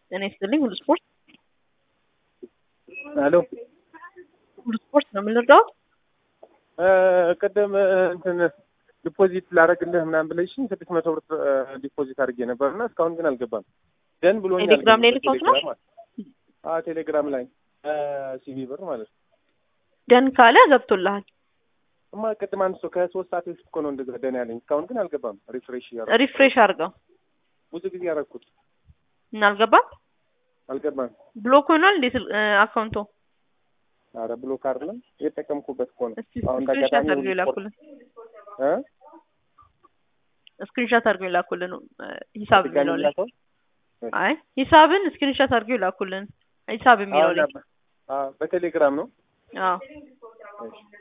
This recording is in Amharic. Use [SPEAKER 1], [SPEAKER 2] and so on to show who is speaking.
[SPEAKER 1] ጤና ይስጥልኝ ሁሉ ስፖርት
[SPEAKER 2] ሄሎ
[SPEAKER 1] ሁሉ ስፖርት ነው የምንረዳው።
[SPEAKER 2] ቅድም እንትን ዲፖዚት ላደርግልህ ምናምን ብለሽኝ ስድስት መቶ ብር ዲፖዚት አድርጌ ነበር እና እስካሁን ግን አልገባም። ደን ብሎኛል።
[SPEAKER 1] ቴሌግራም ላይ ልከውት ነው?
[SPEAKER 2] ቴሌግራም አዎ ቴሌግራም ላይ ሲቪ ብር ማለት ነው።
[SPEAKER 1] ደን ካለ ገብቶልሃል።
[SPEAKER 2] እማ ቅድም አንስቶ ከሶስት ሰዓት በፊት እኮ ነው እንደዛ ደን ያለኝ። እስካሁን ግን አልገባም። ሪፍሬሽ እያደረኩ
[SPEAKER 1] ሪፍሬሽ አድርገው
[SPEAKER 2] ብዙ ጊዜ ያደረኩት
[SPEAKER 1] እና አልገባም።
[SPEAKER 2] አልገባም።
[SPEAKER 1] ብሎክ ሆኗል እንዴት አካውንቶ?
[SPEAKER 2] አረ ብሎክ አይደለም የተጠቀምኩበት እኮ ነው።
[SPEAKER 1] እስቲ
[SPEAKER 2] አሁን
[SPEAKER 1] ስክሪንሻት
[SPEAKER 2] እንዳጋጣሚ
[SPEAKER 1] አድርገው ይላኩልን።
[SPEAKER 2] እ
[SPEAKER 1] ስክሪንሻት አድርገው ይላኩልን ሂሳብ
[SPEAKER 2] ድጋሚ
[SPEAKER 1] የሚለው ላይ
[SPEAKER 2] ላከው?
[SPEAKER 1] አይ ሂሳብን ስክሪንሻት አድርገው ይላኩልን ሂሳብ የሚለው ላይ
[SPEAKER 2] አዎ፣ በቴሌግራም ነው።
[SPEAKER 1] አዎ
[SPEAKER 2] እሺ